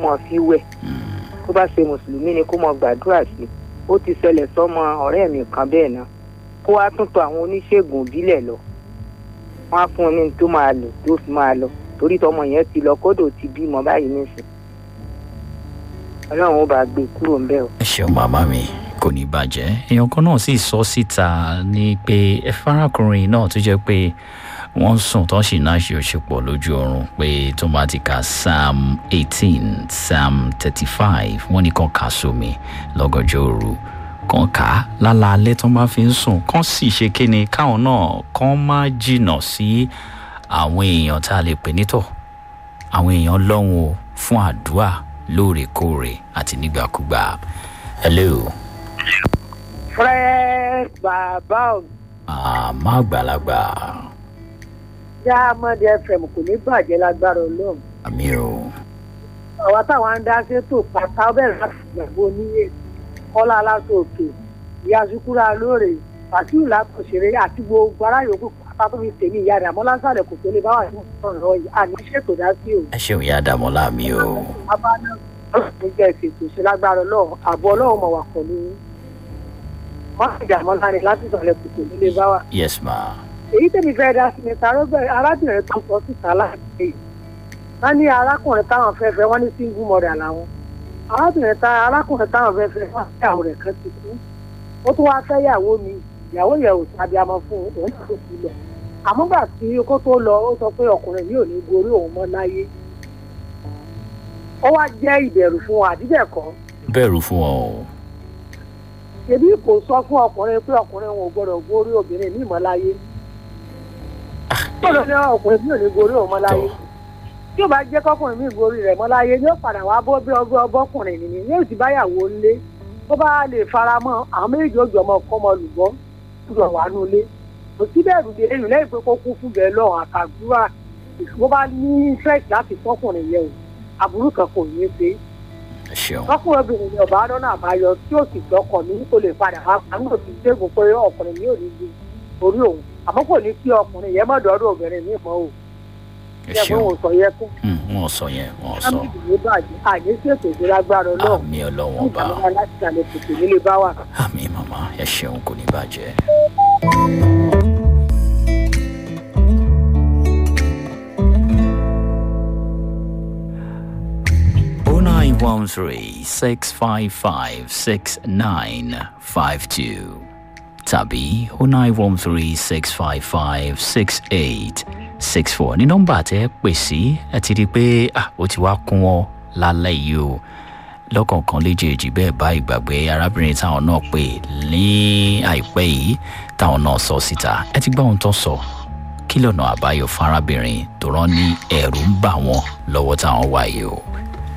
mọ̀ fi wẹ̀ tó bá ṣe mùsùlùmí ni kó mọ gbàdúrà sí ó ti ṣẹlẹ̀ sọ́mọ ọ̀rẹ́ mi kan bẹ́ẹ̀ náà kó wá tún tọ̀ àwọn oníṣègùn ìbílẹ̀ lọ wọ́n á fún un ní tó máa lò tó fi máa lọ torí tọmọ yẹn ti lọ kódò ti bímọ báyìí nísìn ọlọ́run ó bá gbé kúrò ńbẹ́ o. ẹ ṣeun màmá mi kò ní bàjẹ́ èèyàn kan náà sì sọ síta ní pé ẹ farakùnrin náà tó jẹ́ pé wọ́n sùn tó sì náà ṣe òṣèpọ̀ lójú oorun pé tó bá ti ka psalm eighteen psalm thirty-five wọ́n ní kàn ká sómi lọ́gọ́jọ́ òru kàn ká lálaalẹ́ tó bá fi ń sùn kàn sì ṣe kíni káwọn náà kàn má jìnnà sí àwọn èèyàn tá a lè pè nítọ̀ àwọn èèyàn lọ́hùn o fún àdúrà lóòrèkóòrè àti nígbàkúgbà hello fresh bàbá ò àmọ́ àgbàlagbà já mọ́dé fm kò ní bàjẹ́ lágbára ọlọ́run àmì o àwa táwọn ń dá sétò pátá bẹ̀rẹ̀ láti gbàgbọ́ oníyè kọ́lá aláṣọ òkè ìyá sukura lóore fàṣíù látòṣèré àti gbogbo ará yòókù pátá tó fi tèmi ìyá rẹ̀ àmọ́ lásàlẹ̀ kò tó lè bá wà ní ọ̀rọ̀ yìí àní ṣètò dá sí o. ẹ ṣeun ìyá dàmọ́lá mi o abáná ọlọ́run jẹ́ ìfètò ṣe lágbára ọlọ́run àbọ̀ ọlọ́run mọ̀ wà pẹ̀lú yín. wọ́n ti dààmú láre láti sọ̀rọ̀ kò tó lè bá wà. yes ma èyí tèmi fẹ́ dá sí ni tarọ́bẹ̀ arábìnrin tó sọ síta láti wọ́n ní arákùnrin táwọn fẹ́ fẹ́ wọ́n ní single mother làwọn arábìnrin tá arákùnrin táwọn fẹ́ fẹ́ wọ́n fẹ́ àwọn rẹ̀ kan ti kú ó tún wáá fẹ́ yàwó mi ìyàwó yẹn ò sábẹ́ amọ fún un òun náà tó fi lọ àmọ́ gbà tí kó tó lọ ó sọ pé ọkùnrin yìí ò ní gorí òun mọ́ láyé ó wá jẹ́ ìbẹ̀rù fún wọn àdíbẹ̀kọ́ bẹ̀rù fún ọ o ṣebí kò sọ fún ọkùnrin pé ọkùnrin wọn ò gbọdọ̀ gorí obìnrin ní ìmọ̀láyé gbọdọ̀ ní ọkùnrin mi ò ní gorí òun mọ́láyé tí ó bá jẹ́ kọkùnrin mi gorí rẹ̀ mọ́láyé yóò padà wá bọ́ bí ọgbẹ́ ọbọ̀kùnrin nìyí yóò sì báyàwó ńlé tó bá lè fara mọ́ àwọn méjì ó jọ ọmọ kọ́ ọmọ lùbọ́ lọ wà nulẹ̀ kò sí bẹ́ẹ̀ rúbi èyí lẹ́yìn pé kó kú fún bẹ́ẹ̀ lọ́wọ́ àtàdúrà bó bá ní interest láti fọkùnrin yẹn o àbúrú kan kò ní í ṣe ẹ ṣeun fọkùnrin obìnrin yẹn ọba lọ́nà àbáyọ tí ó sì gbọ́kàn ní kó lè padà wá àwọn òbí ṣègùn pé ọkùnrin yóò ní ju orí òun àmọ́ kò ní kí ọkùnrin yẹn mọ̀ dọ́dọ̀ obìnrin mi mọ́ o ẹ ṣé fún ṣeun òun sọ yẹ fún Hmm, wọn ò sọ yẹn wọn ò sọ sámìlì ní bàjẹ́ àní sí ètò ìgbélágbára ọlọ́run àmì ọlọ́wọ́n ní ọba ìdàmúlá láti ṣàlẹ̀ tètè nílé bá wà. àmì màmá ẹ ṣeun kò ní bàjẹ́. oh nine one three six five five six nine five two tàbí oh nine one three six five five six eight six four ní nọ́mbà tẹ́ pè sí ẹ ti rí i pé ah, ó ti wá kún ọ lálẹ́ yìí o lọ́kọ̀ọ̀kan léjèèjì bẹ́ẹ̀ bá ìgbàgbé arábìnrin táwọn náà pè ní àìpẹ́ yìí táwọn náà sọ síta ẹ ti gbọ́ ohun tó sọ kí lọ́nà àbáyọ fún arábìnrin tó rán ní ẹ̀rù ń bà wọ́n lọ́wọ́ táwọn wà yìí o.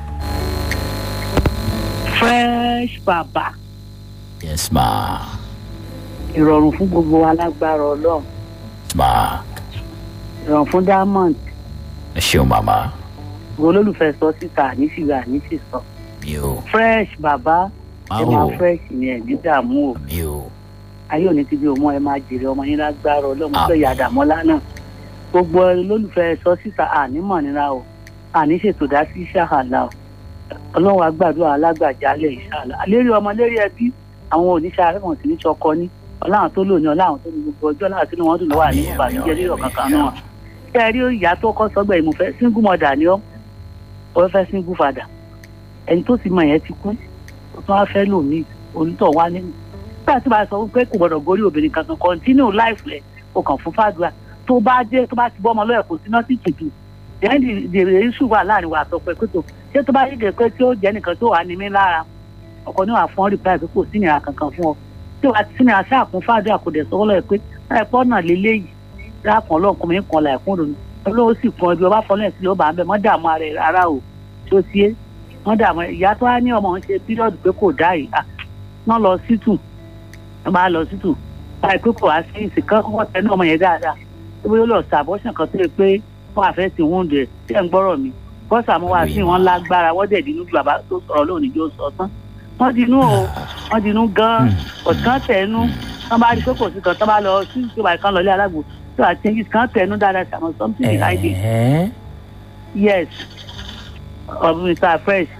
fresh bàbá yes ma ìrọ̀rùn fún gbogbo alágbára ọlọ́run ma ìrọ̀rùn fún diamond ẹ ṣeun màmá gbogbo olólùfẹ́ sọ síta àníṣìgbà àníṣìsọ mi ò fresh bàbá ẹ máa máa fresh ní ẹ̀ ní dààmú o mi ò ayé òní ti bí ọmọ ẹ máa jèrè ọmọ yín lágbára ọlọ́run Àmín. pé ìyá àdàmọ́lá náà gbogbo olólùfẹ́ sọ síta ànímọ̀ nira o àní ṣètò dá sí ṣáhàlà o ọlọ́run àgbàdo alágbàjálẹ̀ ìṣàlà lérí ọmọ lérí ẹbí àwọn oníṣẹ́ arẹ́wọ̀n sì ní ṣọkọ ní ọláhàn tó lò ní ọláhàn tó ní gbogbo ọjọ́ láti ní wọ́n dùn lọ́wọ́ àní Àmín, ìbànújẹ́ àmín, rírọ̀ àmín, kankan àmín. náà ṣé ẹ rí ìyá tó kọ́ sọ́gbà ìmùfẹ́ single mother ni ọ́ ọ fẹ́ single father ẹni tó ti mọ yẹn ti kú ó tún wá fẹ́ lòmíì onítọ̀ wá nínú nígbà tí wàá sọ pé kò gbọdọ̀ gorí obìnrin kankan continue life rẹ̀ o kàn fún fàdúrà tó bá jẹ́ tó bá ti bọ́ ọmọ lọ́yẹ̀ kò sí nọ́ọ̀sì tùtù then the the issue wà láàrin wa àtọ̀pẹ́ pẹ̀tọ̀ ṣé tó bá yí gẹ̀ pé tí ó jẹ́ nìkan tó wà ní mí lára ọkọ níwà fún ọ́ reply pé kò sí ìnira kankan fún ọ tí wàá ti sínú àṣà àkún fàdúrà kò dẹ̀ sọ́wọ́ lọ́yẹ̀ pé ẹ̀pọ́ náà lélẹ́yìí dáàpọ̀ ọlọ́kùnrin kan là ẹ̀kún lòun olówó sì kan ibi ọba fọlẹ́ sí ló bá ń bẹ̀ mọ́ dààmú ara ẹ̀ rárá o tí ó tiẹ́ wọ́n dààmú ìyá tó wá ní ọmọ ń ṣe píríọ̀dù pé kò dá yìí à wọ́n lọ sítù wọ́n bá lọ sítù báyìí pé kò wá sí ìsìnká kọ́kọ́ tẹnu ọmọ yẹn dáadáa tó bóyá ó lọ sí àbọ̀ṣàn kan tó yẹ pé wọ́n àfẹ́ sí wúndù ẹ̀ tí ẹ̀ ń gbọ́rọ̀ mi bọ́sà mo wá sí wọn lágbára wọ́n dẹ̀ dínú ju bàbá tó sọ̀rọ̀ lónìí yóò sọ tán wọ́n dinú o wọ́n dinú gan-an ọ̀tán tẹ̀nu wọ́n bá rí pé kò sí kan tán bá lọ sí ìjọba ìkan lọlé alágbó tó àti ẹ̀yìn kan tẹ̀nu dáadáa sàmọ̀ something behind it ẹ̀ẹ́ yes of mr fresh